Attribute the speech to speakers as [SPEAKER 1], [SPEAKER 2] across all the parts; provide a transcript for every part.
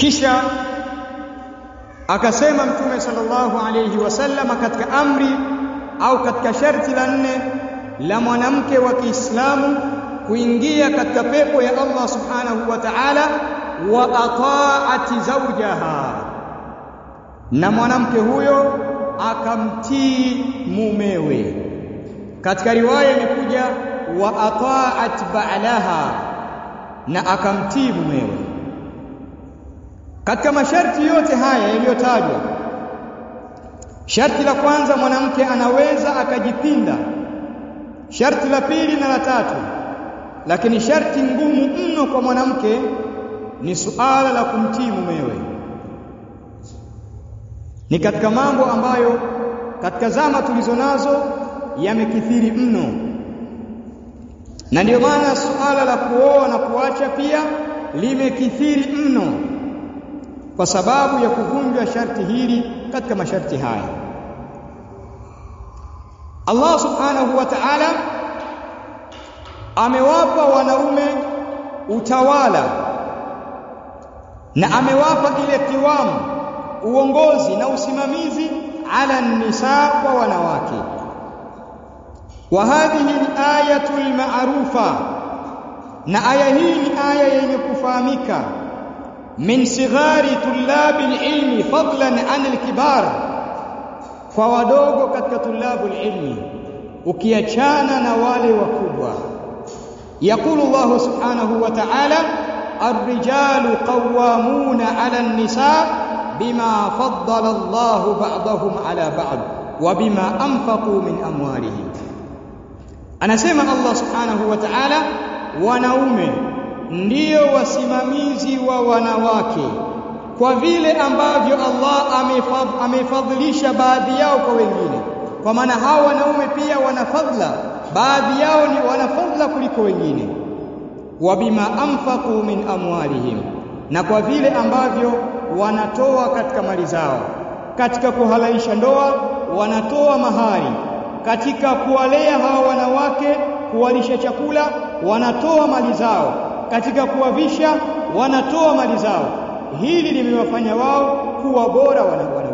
[SPEAKER 1] kisha akasema mtume sallallahu alayhi wasallam katika amri au katika sharti la nne la mwanamke wa Kiislamu kuingia katika pepo ya Allah subhanahu wa ta'ala wa ataati zawjaha na mwanamke huyo akamtii mumewe katika riwaya imekuja wa ataat ba'laha na akamtii mumewe katika masharti yote haya yaliyotajwa sharti la kwanza mwanamke anaweza akajipinda sharti la pili na la tatu lakini sharti ngumu mno kwa mwanamke ni suala la kumtii mumewe ni katika mambo ambayo katika zama tulizo nazo yamekithiri mno na ndio maana suala la kuoa na kuacha pia limekithiri mno kwa sababu ya kuvunjwa sharti hili katika masharti haya Allah subhanahu wa ta'ala amewapa wanaume utawala na amewapa ile kiwamu uongozi na usimamizi ala nisa kwa wanawake wa hadhihi al-ayatu al-ma'rufa na aya hii ni aya yenye kufahamika min sighari tullabi al-ilmi fadlan an al-kibar kwa wadogo katika tulabu al-ilmi ukiachana na wale wakubwa يقول الله سبحانه وتعالى الرجال قوامون على النساء بما فضل الله بعضهم على بعض وبما أنفقوا من أموالهم anasema Allah subhanahu wa ta'ala wanaume ndio wasimamizi wa wanawake kwa vile ambavyo Allah amefadhilisha baadhi yao kwa wengine kwa maana hao wanaume pia wana fadhila baadhi yao ni wana fadhila kuliko wengine wa bima anfaqu min amwalihim na kwa vile ambavyo wanatoa katika mali zao katika kuhalalisha ndoa wanatoa mahari katika kuwalea hawa wanawake kuwalisha chakula wanatoa mali zao katika kuwavisha wanatoa mali zao hili limewafanya wao kuwa bora wanaume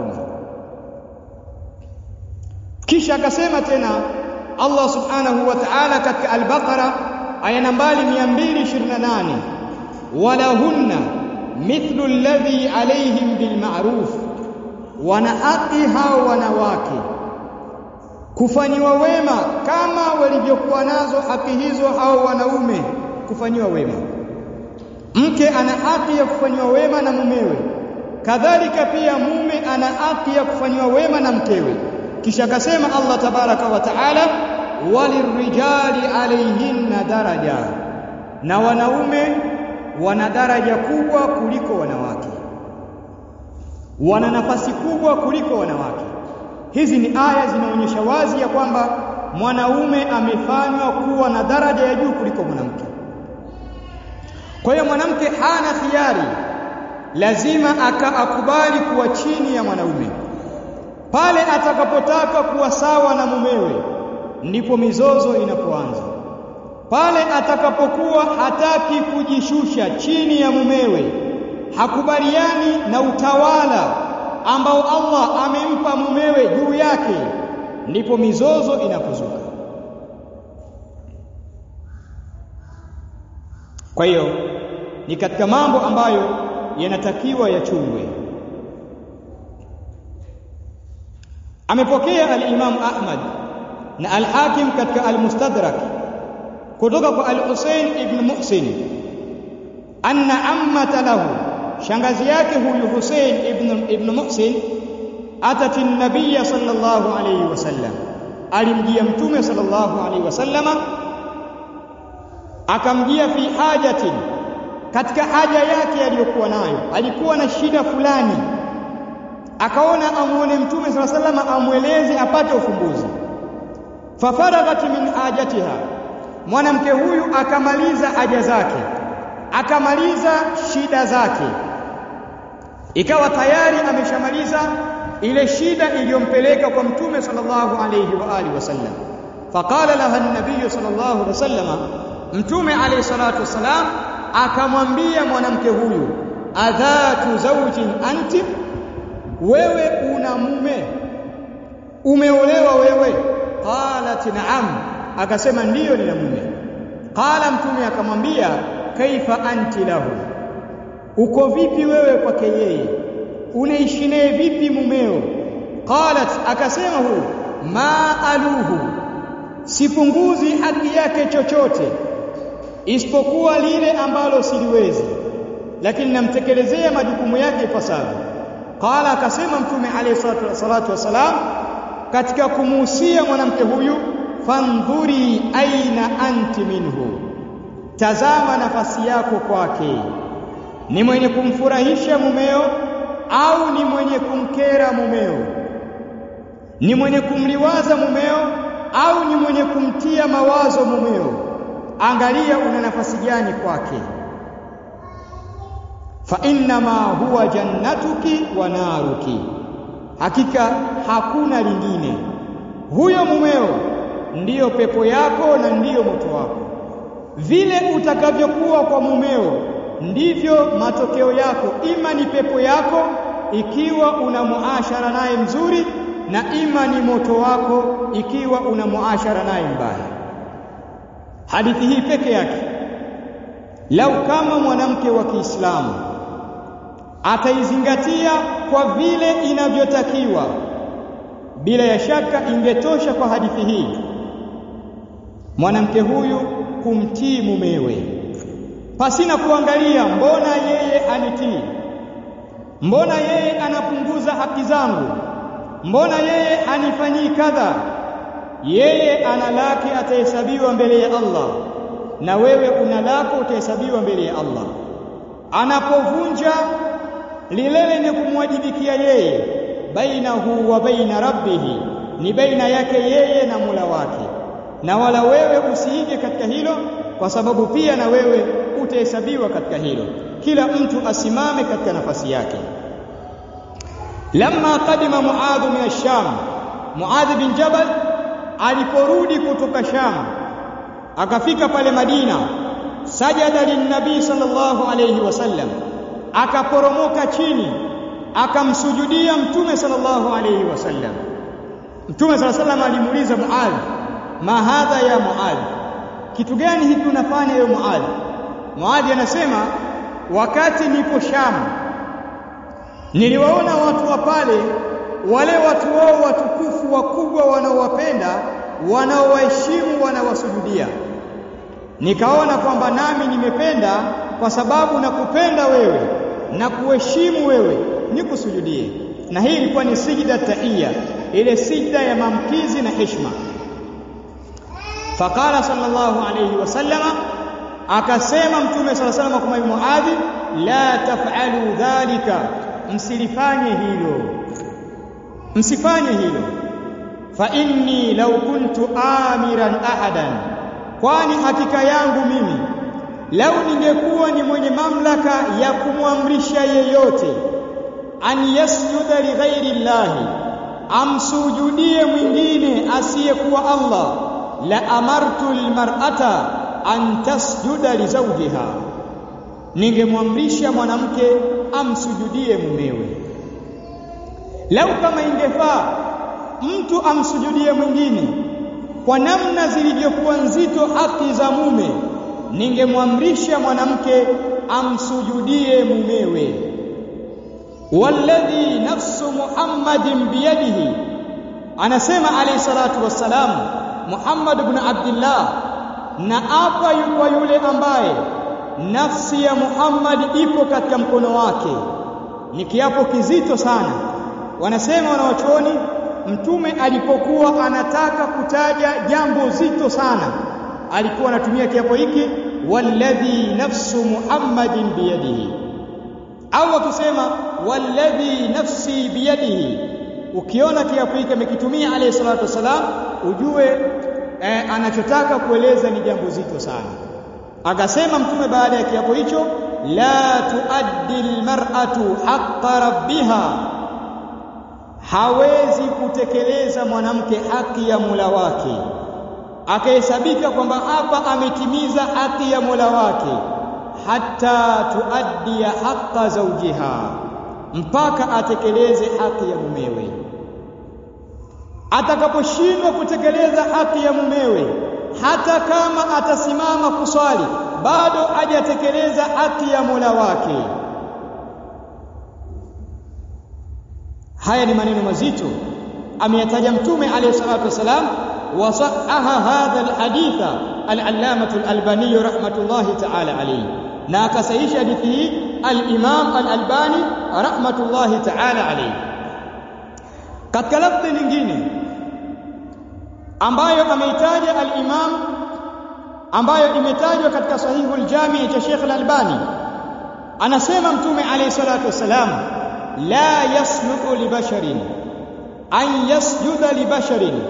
[SPEAKER 1] kisha akasema tena Allah subhanahu wa ta'ala katika al-Baqara aya nambari 228 walahunna mithlu alladhi alayhim bilma'ruf wana haki hao wanawake kufanyiwa wema kama walivyokuwa nazo haki hizo hao wanaume kufanyiwa wema mke ana haki ya kufanyiwa wema na mumewe kadhalika pia mume ana haki ya kufanyiwa wema na mkewe kisha akasema Allah tabaraka wa taala walirrijali alayhinna daraja na wanaume wana daraja kubwa kuliko wanawake wana nafasi kubwa kuliko wanawake hizi ni aya zinaonyesha wazi ya kwamba mwanaume amefanywa kuwa na daraja ya juu kuliko mwanamke kwa hiyo mwanamke hana khiari lazima akaakubali kuwa chini ya mwanaume pale atakapotaka kuwa sawa na mumewe ndipo mizozo inapoanza pale atakapokuwa hataki kujishusha chini ya mumewe hakubaliani na utawala ambao Allah amempa mumewe juu yake ndipo mizozo inapozuka kwa hiyo ni katika mambo ambayo yanatakiwa yachungwe amepokea al-Imam Ahmad na al-Hakim katika al-Mustadrak kutoka kwa al-Husayn ibn Muhsin anna ammata lahu shangazi yake huyu Husayn ibn ibn Muhsin atati an-nabiy sallallahu alayhi wasallam alimjia mtume sallallahu alayhi wasallama akamjia fi hajatin katika haja yake aliyokuwa nayo alikuwa na shida fulani akaona amuone mtume sala salama amweleze apate ufumbuzi fafaraghat min hajatiha mwanamke huyu akamaliza haja zake akamaliza shida zake ikawa tayari ameshamaliza ile shida iliyompeleka kwa mtume sallallahu alayhi wa alihi wasallam faqala laha an-nabiy sallallahu alayhi wasallam mtume alayhi salatu wasalam akamwambia mwanamke huyu adhatu zawjin anti wewe una mume umeolewa wewe qalat na'am akasema ndiyo nina mume qala mtume akamwambia kaifa anti lahu uko vipi wewe kwake yeye unaishi naye vipi mumeo qalat akasema huyu ma aluhu sipunguzi haki yake chochote isipokuwa lile ambalo siliwezi lakini namtekelezea majukumu yake ipasavyo qala akasema mtume alayhi salatu wasalam katika kumuhusia mwanamke huyu fandhuri aina anti minhu tazama nafasi yako kwake ni mwenye kumfurahisha mumeo au ni mwenye kumkera mumeo ni mwenye kumliwaza mumeo au ni mwenye kumtia mawazo mumeo angalia una nafasi gani kwake fa innama huwa jannatuki wa naruki hakika hakuna lingine huyo mumeo ndiyo pepo yako na ndiyo moto wako vile utakavyokuwa kwa mumeo ndivyo matokeo yako ima ni pepo yako ikiwa una muashara naye mzuri na ima ni moto wako ikiwa una muashara naye mbaya hadithi hii peke yake lau kama mwanamke wa Kiislamu ataizingatia kwa vile inavyotakiwa bila ya shaka ingetosha kwa hadithi hii mwanamke huyu kumtii mumewe pasina kuangalia mbona yeye anitii mbona yeye anapunguza haki zangu mbona yeye anifanyii kadha yeye ana lake atahesabiwa mbele ya Allah na wewe una lako utahesabiwa mbele ya Allah anapovunja lile lenye kumwajibikia yeye bainahu wa baina rabbihi ni baina yake yeye na Mola wake na wala wewe usiige katika hilo kwa sababu pia na wewe utahesabiwa katika hilo kila mtu asimame katika nafasi yake lamma qadima muadh min ash-sham muadh bin jabal aliporudi kutoka sham akafika pale madina sajada linnabii sallallahu alayhi wasallam akaporomoka chini akamsujudia mtume sallallahu alayhi wasallam mtume sallallahu alayhi wasallam alimuuliza muadh ma hadha ya muadh kitu gani hiki unafanya wewe muadh muadh anasema wakati nipo sham niliwaona watu wa pale wale watu wao watukufu wakubwa wanaowapenda wanaowaheshimu wanawasujudia nikaona kwamba nami nimependa kwa sababu nakupenda wewe na kuheshimu wewe nikusujudie na hii ilikuwa ni sijda tahia ile sijda ya maamkizi na heshima faqala sallallahu alayhi wasallama akasema mtume sallallahu alayhi wasallam kwa muadhi la taf'alu dhalika msilifanye hilo msifanye hilo fa inni law kuntu amiran ahadan kwani hakika yangu mimi lau ningekuwa ni mwenye mamlaka ya kumwamrisha yeyote an yasjuda li ghairi llahi amsujudie mwingine asiyekuwa Allah la amartu almar'ata an tasjuda li zawjiha ningemwamrisha mwanamke amsujudie mumewe lau kama ingefaa mtu amsujudie mwingine kwa namna zilivyokuwa nzito haki za mume ningemwamrisha mwanamke amsujudie mumewe walladhi nafsu muhammadin biyadihi anasema alayhi salatu wassalam muhammad ibn abdullah na apa kwa yule ambaye nafsi ya muhammad ipo katika mkono wake ni kiapo kizito sana wanasema wanawachuoni mtume alipokuwa anataka kutaja jambo zito sana alikuwa anatumia kiapo hiki walladhi nafsu muhammadin biyadihi au akisema walladhi nafsi biyadihi ukiona kiapo hiki amekitumia alayhi salatu wasalam ujue eh, anachotaka kueleza ni jambo zito sana akasema mtume baada ya kiapo hicho la tuaddi almar'atu haqqa rabbiha hawezi kutekeleza mwanamke haki ya Mola wake akahesabika kwamba hapa ametimiza haki ya Mola wake hatta tuaddi haqqa zawjiha mpaka atekeleze haki ya mumewe atakaposhindwa kutekeleza haki ya mumewe hata kama atasimama kuswali bado hajatekeleza haki ya Mola wake haya ni maneno mazito ameyataja mtume alayhi salatu wasalam wasahaha hadha alhaditha al-allamah al-albani rahmatullahi ta'ala alayhi na akasahisha hadithi hii al-imam al-albani rahmatullahi ta'ala alayhi katika lafzi nyingine ambayo ameitaja al-imam ambayo imetajwa katika sahihu al-jami cha Sheikh al-Albani anasema mtume alayhi salatu wasalam la yasluhu li basharin an yasjuda li basharin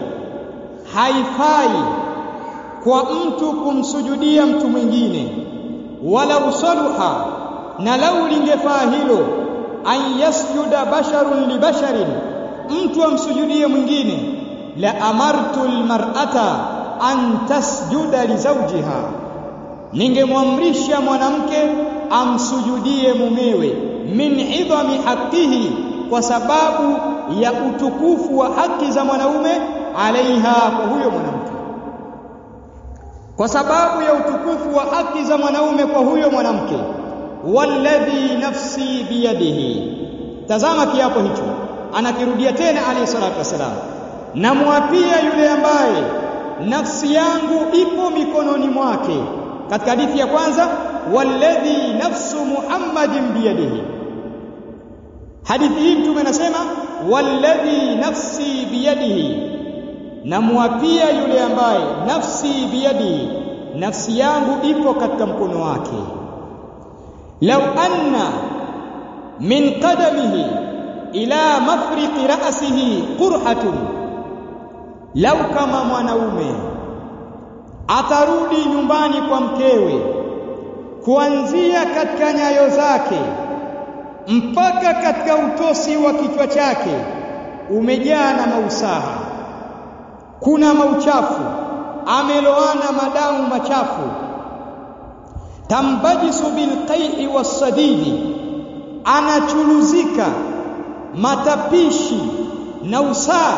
[SPEAKER 1] haifai kwa mtu kumsujudia mtu mwingine wala usaluha na lau lingefaa hilo an yasjuda basharun li basharin mtu amsujudie mwingine la amartu almar'ata an tasjuda li zawjiha ningemwamrisha mwanamke amsujudie mumewe min idhami haqqihi kwa sababu ya utukufu wa haki za mwanaume alaiha kwa huyo mwanamke kwa sababu ya utukufu wa haki za mwanaume kwa huyo mwanamke walladhi nafsi biyadihi tazama kiapo hicho anakirudia tena alayhi salatu wasalam namwapia yule ambaye nafsi yangu ipo mikononi mwake katika hadithi ya kwanza walladhi nafsu muhammadin biyadihi hadithi hii mtume anasema walladhi nafsi biyadihi namwapia yule ambaye nafsi biyadihi nafsi yangu ipo katika mkono wake law anna min qadamihi ila mafriqi ra'sihi qurhatun lau kama mwanaume atarudi nyumbani kwa mkewe kuanzia katika nyayo zake mpaka katika utosi wa kichwa chake umejaa na mausaha kuna mauchafu ameloana madamu machafu tambajisu bilqai'i wassadidi anachuluzika matapishi na usaa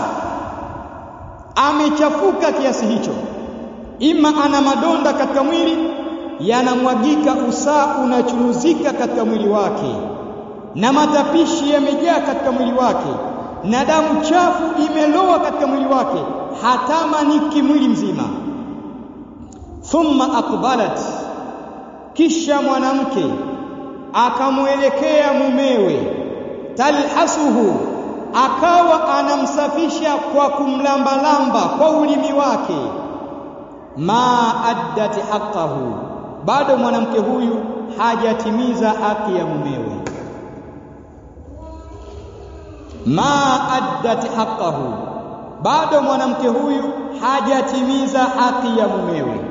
[SPEAKER 1] amechafuka kiasi hicho ima ana madonda katika mwili yanamwagika usaa unachuruzika katika mwili wake na matapishi yamejaa katika mwili wake na damu chafu imeloa katika mwili wake hatamaniki mwili mzima thumma aqbalat kisha mwanamke akamwelekea mumewe talhasuhu akawa anamsafisha kwa kumlambalamba kwa ulimi wake ma addati haqqahu bado mwanamke huyu hajatimiza haki ya mumewe ma addati haqqahu bado mwanamke huyu hajatimiza haki ya mumewe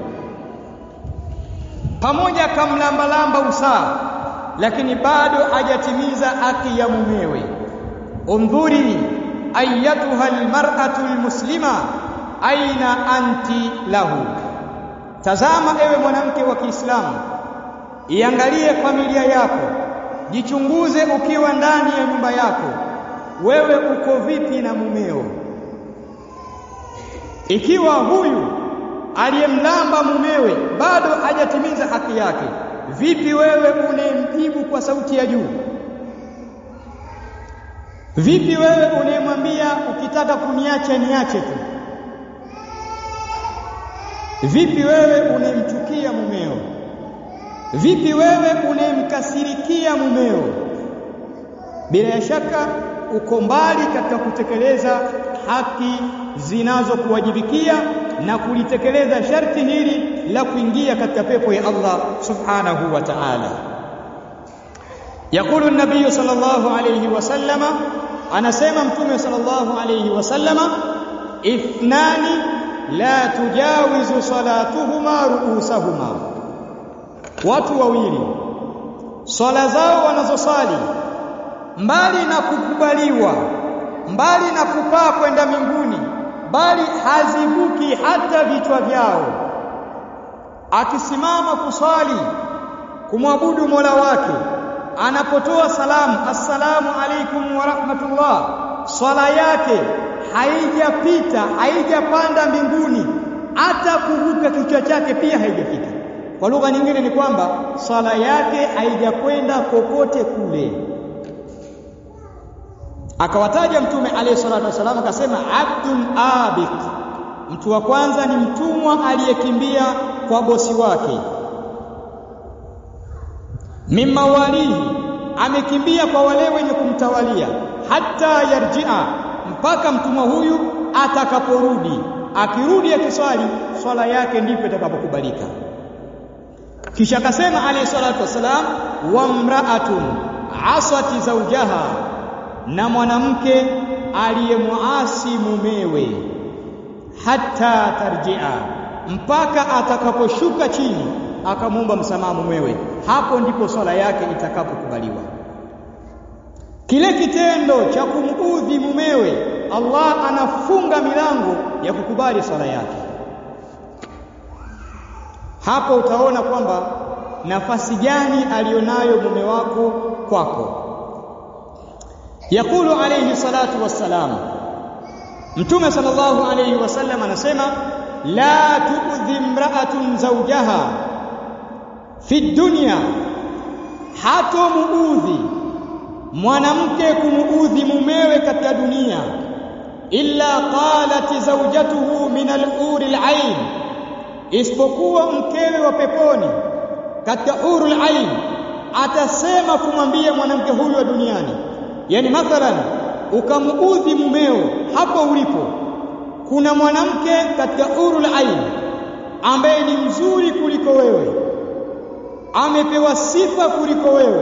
[SPEAKER 1] pamoja kamlambalamba usaa lakini bado hajatimiza haki ya mumewe undhuri ayatuha almar'atu almuslima aina anti lahu tazama ewe mwanamke wa Kiislamu iangalie familia yako jichunguze ukiwa ndani ya nyumba yako wewe uko vipi na mumeo ikiwa huyu aliyemlamba mumewe bado hajatimiza haki yake vipi wewe unayemjibu kwa sauti ya juu vipi wewe unayemwambia ukitaka kuniacha niache tu vipi wewe unayemchukia mumeo vipi wewe unayemkasirikia mumeo bila shaka uko mbali katika kutekeleza haki zinazokuwajibikia na kulitekeleza sharti hili la kuingia katika pepo ya Allah subhanahu wa ta'ala يقول النبي صلى الله عليه وسلم أنا سيما متومي صلى الله عليه وسلم اثنان لا تجاوز صلاتهما رؤوسهما watu wawili swala zao wanazosali mbali na kukubaliwa mbali na kupaa kwenda mbinguni bali hazibuki hata vichwa vyao akisimama kuswali kumwabudu Mola wake anapotoa salamu assalamu alaikum wa rahmatullah swala yake haijapita haijapanda mbinguni hata kuruka kichwa chake pia haijafika kwa lugha nyingine ni kwamba swala yake haijakwenda kokote kule akawataja mtume alayhi salatu wasallam akasema abdun abiq mtu wa kwanza ni mtumwa aliyekimbia kwa bosi wake mimma walihi amekimbia kwa wale wenye kumtawalia hata yarjia mpaka mtumwa huyu atakaporudi akirudi akiswali swala yake ndipo itakapokubalika kisha akasema alayhi salatu wasalam wa mraatun asati zaujaha na mwanamke aliyemuasi mumewe hata tarjia mpaka atakaposhuka chini akamwomba msamaha mumewe hapo ndipo swala yake itakapokubaliwa kile kitendo cha kumuudhi mumewe Allah anafunga milango ya kukubali swala yake hapo utaona kwamba nafasi gani alionayo mume wako kwako yakulu alayhi salatu wassalam mtume sallallahu alayhi wasallam anasema la tuudhi imra'atun zawjaha fi dunya hatomuudhi mwanamke kumuudhi mumewe katika dunia illa qalat zawjatuhu min al-uri al-ain isipokuwa mkewe wa peponi katika urul ain atasema kumwambia mwanamke huyu wa duniani yani mathalan ukamuudhi mumeo hapo ulipo kuna mwanamke katika urul ain ambaye ni mzuri kuliko wewe amepewa sifa kuliko wewe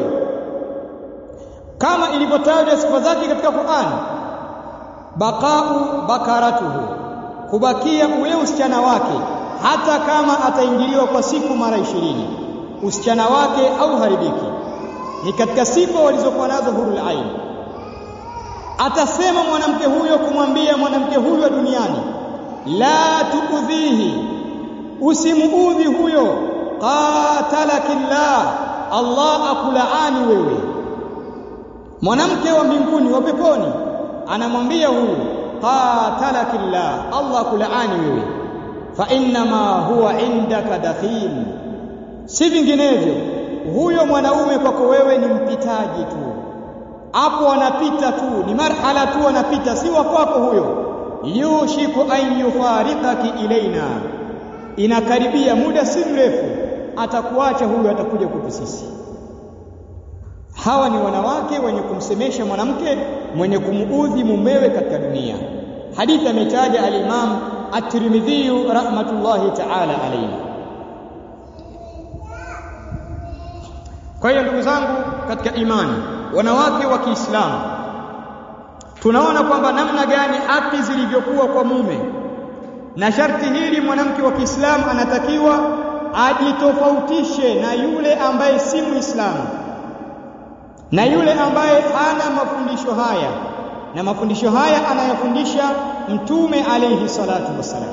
[SPEAKER 1] kama ilivyotajwa sifa zake katika Qur'an baqau bakaratuhu kubakia ule usichana wake hata kama ataingiliwa kwa siku mara ishirini usichana wake au haribiki ni katika sifa walizokuwa nazo hurul ain atasema mwanamke huyo kumwambia mwanamke huyo wa duniani la tuudhihi usimuudhi huyo qatalakillah Allah akulaani wewe mwanamke wa mbinguni wa peponi anamwambia huyu qatalakillah Allah akulaani wewe fa innama huwa indaka dakhil si vinginevyo huyo mwanaume kwako wewe ni mpitaji tu hapo anapita tu ni marhala tu anapita si wa kwako huyo yushiku an yufarikaki ilaina inakaribia muda si mrefu atakuacha huyo atakuja kwetu sisi hawa ni wanawake wenye kumsemesha mwanamke mwenye kumuudhi mumewe katika dunia hadithi ametaja al-Imam at-Tirmidhi rahmatullahi ta'ala alayhi kwa hiyo ndugu zangu katika imani wanawake wa Kiislamu tunaona kwamba namna gani haki zilivyokuwa kwa mume na sharti hili mwanamke wa Kiislamu anatakiwa ajitofautishe na yule ambaye si Muislamu na yule ambaye hana mafundisho haya na mafundisho haya anayofundisha mtume alayhi salatu wassalam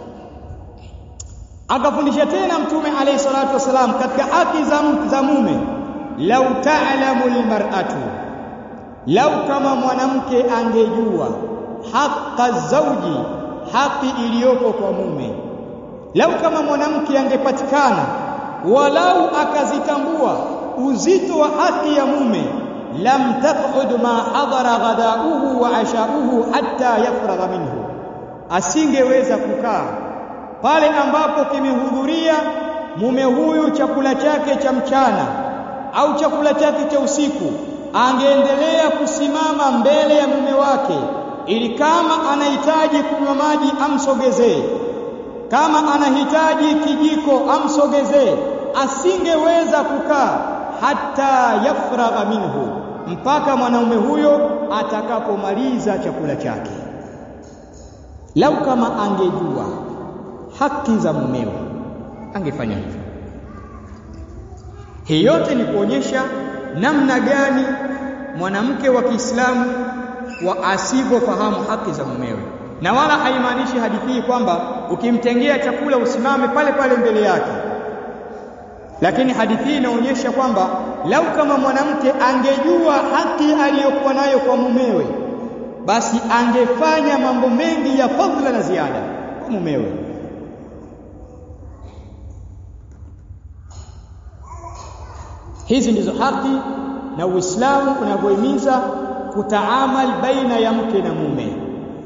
[SPEAKER 1] akafundisha tena mtume alayhi salatu wassalam katika haki za, za mume lau ta'lamu almar'atu lau kama mwanamke angejua haqqa zauji haki iliyoko kwa mume lau kama mwanamke angepatikana walau akazitambua uzito wa haki ya mume lam taq'ud ma hadara ghadauhu wa ashauhu hatta yafragha minhu asingeweza kukaa pale ambapo kimehudhuria mume huyu chakula chake cha mchana au chakula chake cha usiku angeendelea kusimama mbele ya mume wake ili kama anahitaji kunywa maji amsogezee kama anahitaji kijiko amsogezee asingeweza kukaa hata yafragha minhu mpaka mwanaume huyo atakapomaliza chakula chake lau kama angejua haki za mumewe angefanya hivyo hii yote ni kuonyesha namna gani mwanamke wa Kiislamu wa asivyofahamu haki za mumewe na wala haimaanishi hadithi hii kwamba ukimtengea chakula usimame pale pale mbele yake lakini hadithi hii inaonyesha kwamba lau kama mwanamke angejua haki aliyokuwa nayo kwa mumewe basi angefanya mambo mengi ya fadhila na ziada kwa mumewe hizi ndizo haki na Uislamu unavyohimiza kutaamal baina ya mke na mume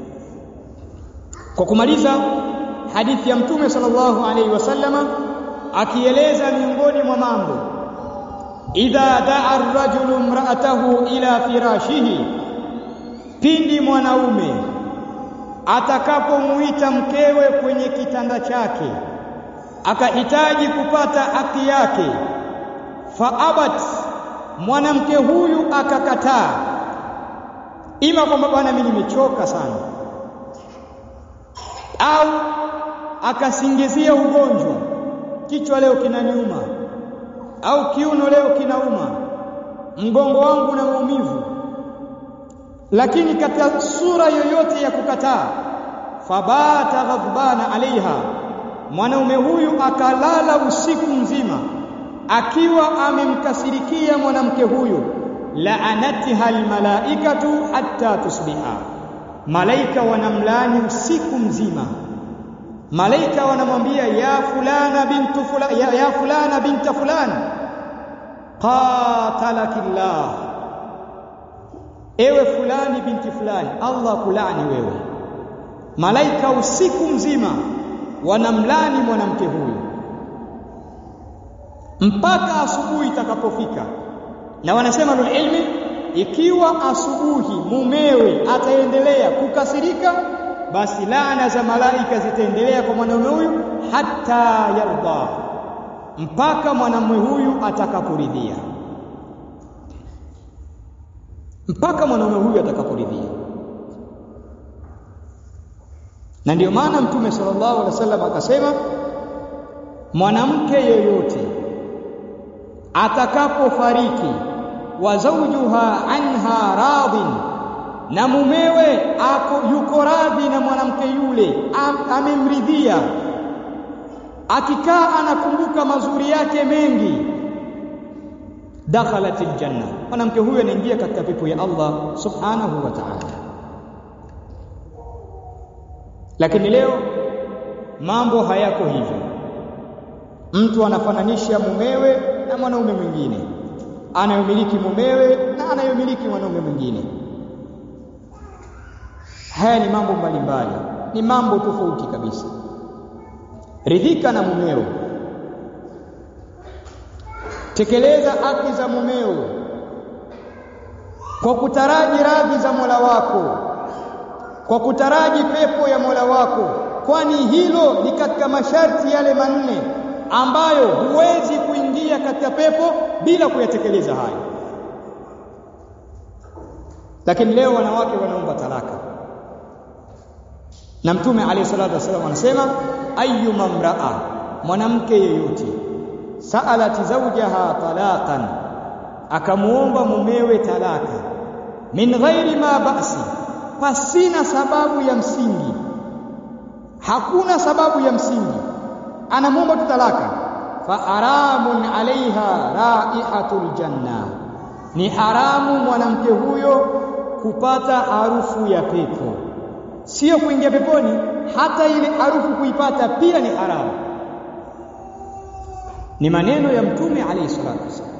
[SPEAKER 1] kwa kumaliza hadithi ya mtume sallallahu alaihi wasallama akieleza miongoni mwa mambo idha daa ar-rajulu imra'atahu ila firashihi pindi mwanaume atakapomuita mkewe kwenye kitanda chake akahitaji kupata haki yake faabat mwanamke huyu akakataa ima kwamba bwana mimi nimechoka sana au akasingizia ugonjwa kichwa leo kinaniuma au kiuno leo kinauma mgongo wangu na maumivu lakini katika sura yoyote ya kukataa fabata ghadbana alaiha mwanaume huyu akalala usiku mzima akiwa amemkasirikia mwanamke huyu la'anatiha almalaikatu hatta tusbiha malaika wanamlani usiku mzima malaika wanamwambia ya fulana bintu fulana ya, ya fulana binta fulani qatalakillah ewe fulani binti fulani Allah kulani wewe malaika usiku mzima wanamlani mwanamke huyu mpaka asubuhi itakapofika na wanasema ilmi ikiwa asubuhi mumewe ataendelea kukasirika basi laana za malaika zitaendelea kwa mwanamume huyu hata yarda mpaka mwanamume huyu atakaporidhia mpaka mwanamume huyu atakaporidhia na ndiyo maana mtume sallallahu alaihi wasallam akasema mwanamke yeyote atakapofariki wa zawjuha anha radhin na mumewe ako yuko radhi na mwanamke yule am, amemridhia akikaa anakumbuka mazuri yake mengi dakhalat aljanna mwanamke huyo anaingia katika pepo ya Allah subhanahu wa ta'ala lakini leo mambo hayako hivyo mtu anafananisha mumewe na mwanaume mwingine anayomiliki mumewe na anayomiliki mwanaume mwingine haya ni mambo mbalimbali ni mambo tofauti kabisa ridhika na mumeo tekeleza haki za mumeo kwa kutaraji radhi za Mola wako kwa kutaraji pepo ya Mola wako kwani hilo ni katika masharti yale manne ambayo huwezi kuingia katika pepo bila kuyatekeleza hayo lakini leo wanawake wanaomba talaka na mtume alayhi salatu wasallam anasema ayyuma mraa mwanamke yeyote saalat zawjaha talaqan akamuomba mumewe talaka min ghairi ma ba'si pasina sababu ya msingi hakuna sababu ya msingi anamuomba tu talaka fa haramun alaiha raihatul janna ni haramu mwanamke huyo kupata harufu ya pepo sio kuingia peponi hata ile harufu kuipata pia ni haramu ni maneno ya mtume alayhi salatu wasallam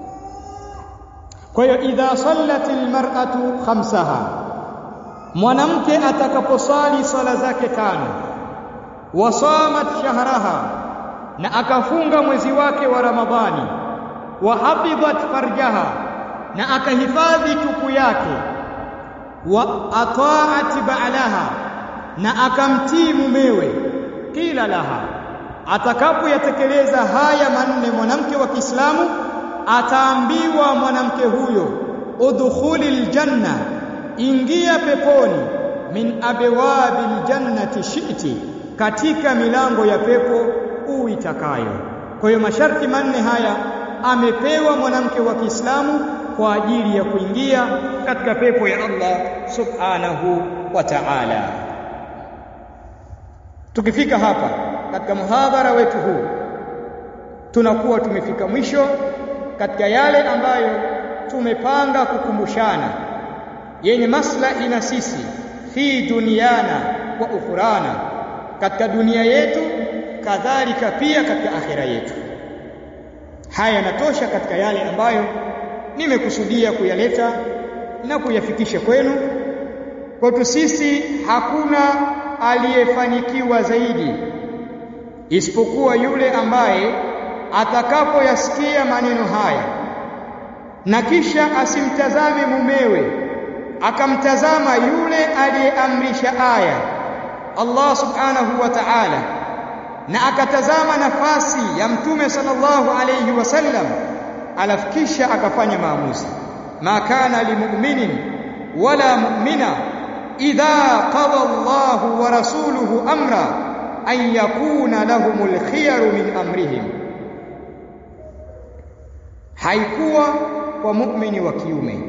[SPEAKER 1] kwa hiyo idha sallatil mar'atu khamsaha mwanamke atakaposali sala zake tano wasamat shahraha na akafunga mwezi wake wa ramadhani wa hafidhat farjaha na akahifadhi tupu yake wa ataat ba'laha na akamtii mumewe kila laha atakapoyatekeleza haya manne mwanamke wa Kiislamu ataambiwa mwanamke huyo udkhulil janna ingia peponi min abwabil jannati shi'ti katika milango ya pepo uitakayo kwa hiyo masharti manne haya amepewa mwanamke wa Kiislamu kwa ajili ya kuingia katika pepo ya Allah subhanahu wa ta'ala tukifika hapa katika muhadhara wetu huu tunakuwa tumefika mwisho katika yale ambayo tumepanga kukumbushana yenye maslahi na sisi fi duniana wa ukhurana katika dunia yetu kadhalika pia katika akhira yetu haya yanatosha katika yale ambayo nimekusudia kuyaleta na kuyafikisha kwenu kwetu sisi hakuna aliyefanikiwa zaidi isipokuwa yule ambaye atakapoyasikia maneno haya na kisha asimtazame mumewe akamtazama yule aliyeamrisha aya Allah subhanahu wa ta'ala na akatazama nafasi ya mtume sallallahu alayhi wasallam alafu kisha akafanya maamuzi ma kana limu'minin wala mu'mina idha qada Allahu wa rasuluhu amra an yakuna lahumul khiyaru min amrihim haikuwa kwa muumini wa kiume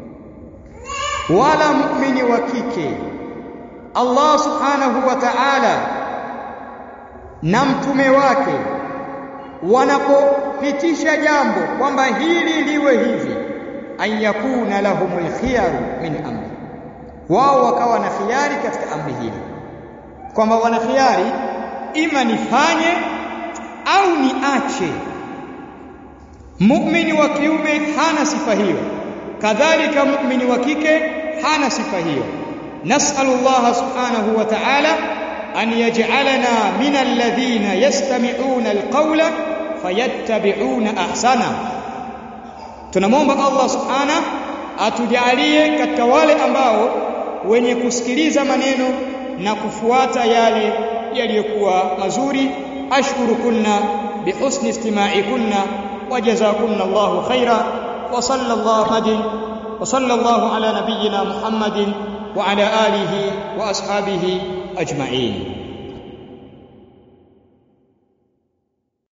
[SPEAKER 1] wala muumini wa kike Allah subhanahu wa ta'ala na mtume wake wanapopitisha jambo kwamba hili liwe hivi an yakuna lahumul khiyaru min amri wao wakawa na khiari katika amri hili kwamba wana khiari ima nifanye au niache muumini wa kiume hana sifa hiyo kadhalika muumini wa kike hana sifa hiyo nas'alu Allah subhanahu wa ta'ala an yaj'alana min alladhina yastami'una alqawla fayattabi'una ahsana tunamwomba Allah subhanahu atujalie katika wale ambao wenye kusikiliza maneno na kufuata yale yaliyokuwa mazuri ashkurukunna bihusni istima'ikunna وجزاكم الله خيرا وصلى الله وصلى الله على نبينا محمد وعلى آله وأصحابه أجمعين